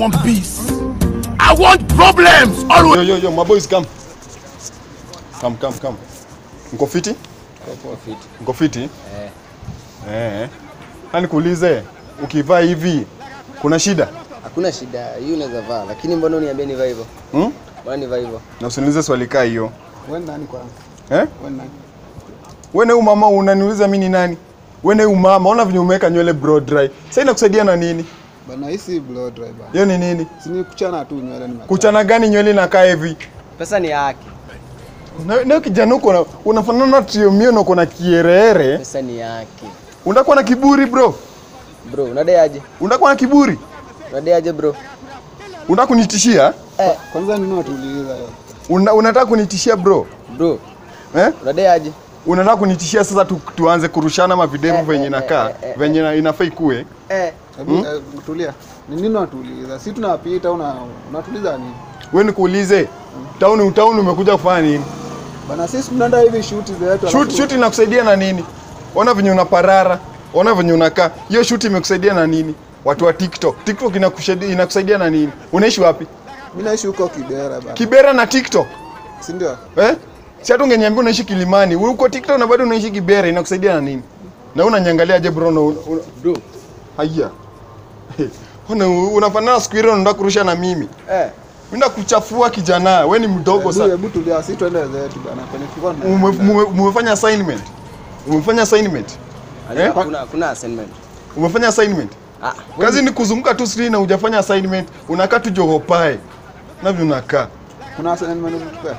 want peace. I want problems always. Yo, yo, yo, my boys come. Come, come, come. Mko fiti? Mko fiti? Eh. Eh. Hani kuulize, ukivaa hivi kuna shida? Hakuna shida, hii unaweza vaa, lakini mbona uniambie nivaa hivyo? Hmm? Mbona nivaa hivyo? Na usiniulize swali kaa hiyo. Wewe nani kwanza? Eh? Wewe nani? Wewe na huyu mama unaniuliza mimi ni nani? Wewe na huyu mama, ona venye umeweka nywele blow dry. Sasa inakusaidia na nini? Bana hii si blow dry bana. Hiyo ni nini? Si ni kuchana tu nywele ni Kuchana gani nywele inakaa hivi? Pesa ni yake, Na na kijana uko na unafanana na triomio na uko na kiereere. pesa ni yake. Unakuwa na kiburi bro. Bro, unadai aje? Unakuwa na kiburi. Unadai aje bro? Unataka kunitishia? Eh, Kwanza nini watuuliza yo? Una, unataka kunitishia bro? bro, Eh? unadai aje? Unataka kunitishia sasa tu, tuanze kurushana mavidevu Eh, venye eh, nakaa, eh, eh, venye na- inafaa ikue. Eh, Hebu eh, tulia. Ni nini watuuliza? Si tunapita una unatuliza nini? Wewe nikuulize, town town umekuja kufanya nini? Bana sisi tunaenda hivi shoot zetu. Shoot alafu- shoot inakusaidia na nini? Ona venye unaparara, ona venye unakaa. Hiyo shoot imekusaidia na nini? Watu wa TikTok. TikTok inakusaidia inakusaidia na nini? Unaishi wapi? Mimi naishi huko Kibera bana. Kibera na TikTok. Si ndio? Eh? Si hata ungeniambia unaishi Kilimani, uko TikTok na bado unaishi Kibera, inakusaidia na nini? Na unaniangalia je bro? Una, una, bro. haya. Una, unafanana siku ile unataka kurusha na mimi. Eh, Mimi nakuchafua kijana, wewe ni mdogo Hebu sana. hebu tulia, si tuende zetu bana. Kwenye tulikuwa tuna- Ume- mume- Umefanya assignment. Umefanya assignment. Eh? kuna kuna assignment. Umefanya assignment. Ah, Kazi ni kuzunguka tu screen na hujafanya assignment. Unakaa tu jogopae. Na vile unakaa. Kuna assignment unatupea?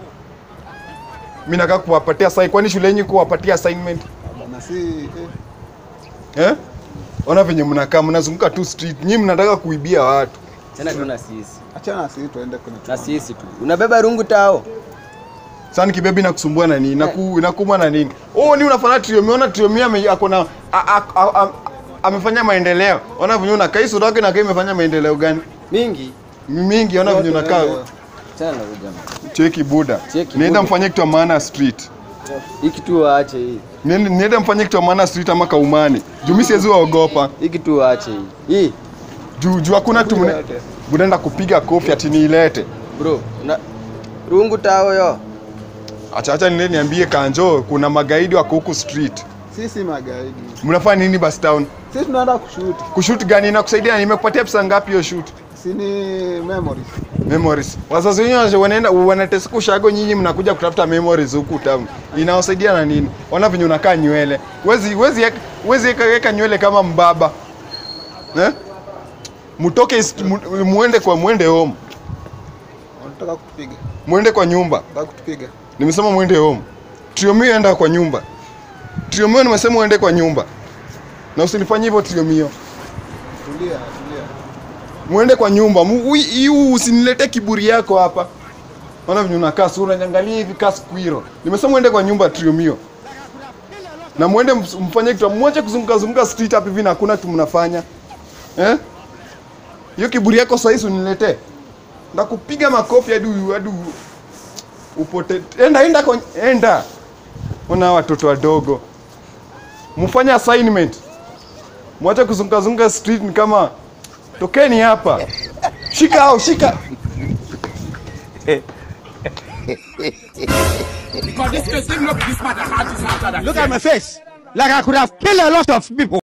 Mimi nakaa kuwapatia assignment. Kwani shule yenyu kuwapatia assignment? Bana si eh. Eh? Ona venye mnakaa mnazunguka tu street. Nyinyi mnataka kuibia watu. tena tu na sisi. Achana sisi tuende kwenye Na sisi tu. Unabeba rungu tao. Sasa kibebi nakusumbua na nini? Naku inakuuma na nini? Oh, ni unafanana trio. Umeona trio mimi ame ako na a- a- a- a- amefanya maendeleo. Ona venye unakaa hii sura yake na kai imefanya maendeleo gani? Mingi. Mingi ona venye unakaa. Tena na huyu jamaa. Cheki buda. Cheki Nienda buda. mfanye kitu ya maana street. Hii kitu waache hii. Niende niende mfanye kitu ya maana street ama kaumani. Juu mimi siwezi waogopa. Hii kitu waache hii. Hii, Juu juu hakuna tu mne- Yote. Budaenda kupiga kofi ati niilete. bro. Na rungu tao yo. Acha acha nile niambie Kanjo kuna magaidi wako huku street. Sisi magaidi. Mnafanya nini basi town? Sisi tunaenda kushoot. Kushoot gani inakusaidia? Nimekupatia pesa ngapi hiyo shoot? Si ni memories. Memories. Wazazi wenyewe wanaenda wanateseka ushago, nyinyi mnakuja kutafuta memories huku town. Inawasaidia na nini? Ona venye unakaa nywele. Wezi wezi eka- wezi eka eka nywele kama mbaba. Eh? Mutoke ist- mu- muende kwa muende home. Wanataka kutupiga. Muende kwa nyumba. Wanataka kutupiga. Nimesema muende home. Triomio enda kwa nyumba. Triomio nimesema uende kwa nyumba. Na usinifanyie hivyo Triomio. Tulia, tulia. Muende kwa nyumba. Mu- ui- Hiu usinilete kiburi yako hapa. Ona venye unakaa sura niangalie hivi kaa squirrel. Nimesema muende kwa nyumba Triomio. Na muende ms- mfanye kitu, mwache kuzunguka zunguka street hapa hivi na hakuna kitu mnafanya. Eh? Hiyo kiburi yako sasa hizi uniletee. Ndakupiga makofi hadi u- hadi u- upote. Enda enda kwa enda. Ona hawa watoto wadogo. Mfanye assignment. Mwache kuzunguka zunguka street ni kama tokeni hapa. Shika hao, shika. Because this case, him not this matter. Heart is after that. Look at my face. Like I could have killed a lot of people.